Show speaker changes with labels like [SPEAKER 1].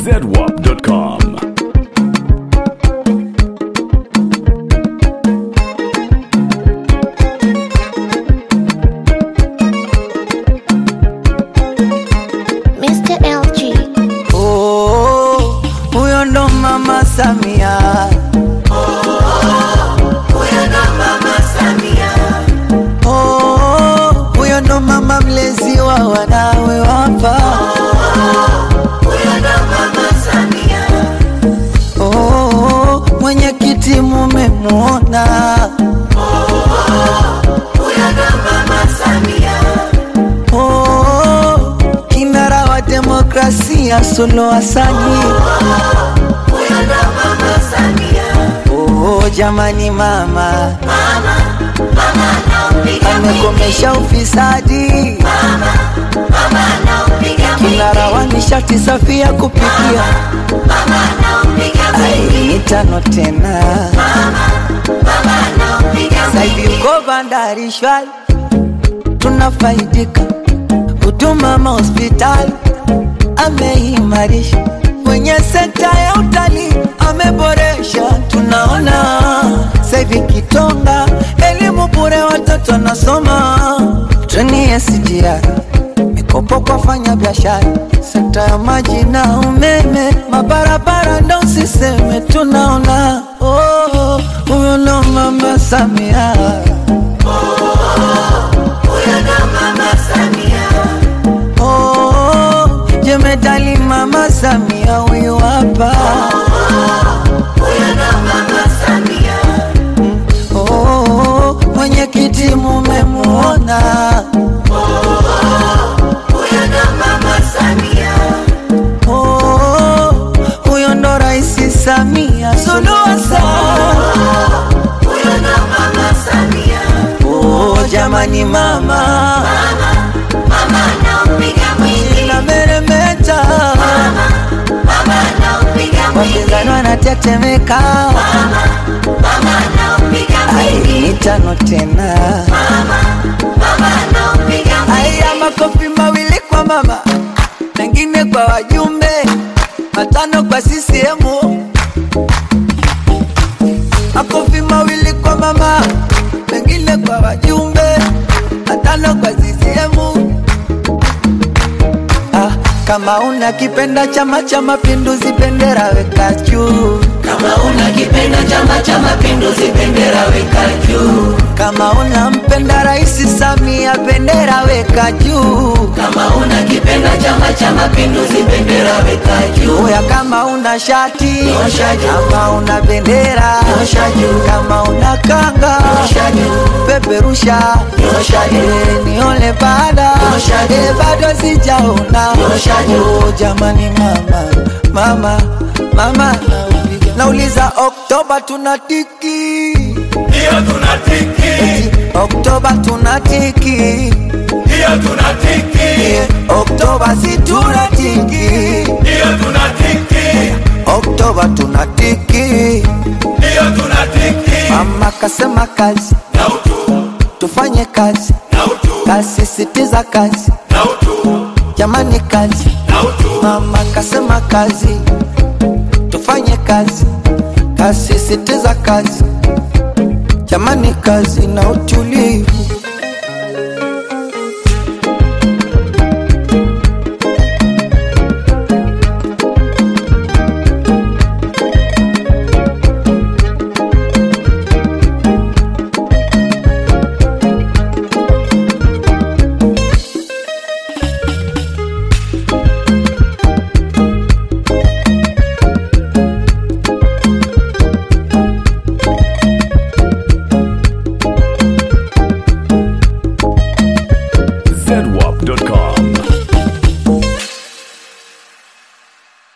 [SPEAKER 1] zedwap.com.
[SPEAKER 2] Mr. LG.
[SPEAKER 3] Oh, huyo ndo mama Samia. Oh, huyo ndo mama mlezi wa wanawe wapa. Oh, mwenyekiti mumemwona. Oh, kinara wa demokrasia Suluhu Hassani. Oh, jamani mama amekomesha ufisadi, kinara wa nishati safi ya kupikia. Ai, mitano tena saivi uko bandari shwari, tunafaidika huduma mahospitali ameimarisha kwenye sekta ya utalii ameboresha, tunaona saivi Kitonga elimu bure, watoto wanasoma treni ya SGR mikopo kwa fanya biashara, sekta ya maji na umeme, mabarabara ndo siseme, tunaona oh, huyo ndo mama Samia. Oh, jemedali mama Samia huyu hapa. Oh, mwenyekiti mumemuona. Oh, huyo ndo Raisi Samia Suluhu Hassan. Oh, jamani mama na meremeta wapinzani wanatetemeka. Ai, mitano tena. Aya, makofi mawili kwa mama, mengine kwa wajumbe, matano kwa CCM. Makofi mawili kwa mama, mengine kwa wajumbe, matano kwa CCM. Ah, kama una kipenda Chama cha Mapinduzi, bendera weka juu.
[SPEAKER 4] Kama unakipenda Chama cha Mapinduzi, bendera weka juu.
[SPEAKER 3] Kama unampenda Rais Samia, bendera weka juu.
[SPEAKER 4] Kama unakipenda Chama cha Mapinduzi, bendera weka juu.
[SPEAKER 3] Oya, kama una shati
[SPEAKER 4] Nyosha juu.
[SPEAKER 3] kama una bendera
[SPEAKER 4] Nyosha juu.
[SPEAKER 3] kama una kanga
[SPEAKER 4] Nyosha juu.
[SPEAKER 3] peperusha
[SPEAKER 4] Nyosha juu.
[SPEAKER 3] Eh, nione baada
[SPEAKER 4] Nyosha juu.
[SPEAKER 3] Eh, bado sijaona
[SPEAKER 4] Nyosha juu.
[SPEAKER 3] Oh, jamani mama mama mama nauliza Oktoba tunatiki
[SPEAKER 5] Hiyo tunatiki,
[SPEAKER 3] Eti, Oktoba tunatiki
[SPEAKER 5] hiyo tunatiki,
[SPEAKER 3] Eh, Oktoba si tunatiki
[SPEAKER 5] hiyo tunatiki,
[SPEAKER 3] Oktoba tunatiki
[SPEAKER 5] hiyo tunatiki.
[SPEAKER 3] Mama kasema kazi,
[SPEAKER 5] Na utu,
[SPEAKER 3] tufanye kazi,
[SPEAKER 5] na utu,
[SPEAKER 3] kasisitiza kazi,
[SPEAKER 5] na utu,
[SPEAKER 3] jamani kazi.
[SPEAKER 5] na utu.
[SPEAKER 3] Mama kasema kazi, tufanye kazi, kasisitiza kazi, jamani kazi na utulivu.